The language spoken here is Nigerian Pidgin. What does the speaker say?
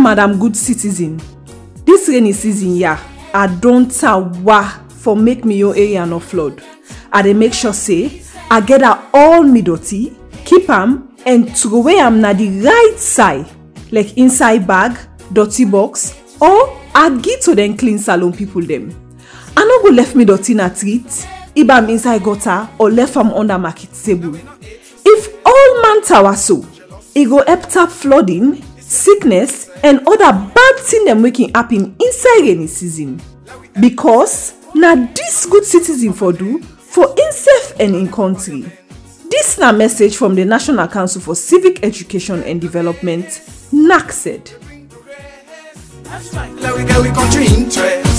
madam good citizen dis rainy season yeah, i don tawa for make me your area no flood i dey make sure say i gather all me dirty keep am and throway am na the right side like inside bag dirty box or agi to dem clean salon people dem i no go left me dirty na treat if am inside gutter or left am under market table if all man tower so e go help tap flooding sickness and other bad thing dem wey can happen inside rainy season because na dis good citizen for do for imsef and im country dis na message from di national council for civic education and development naced Like we get we country interest.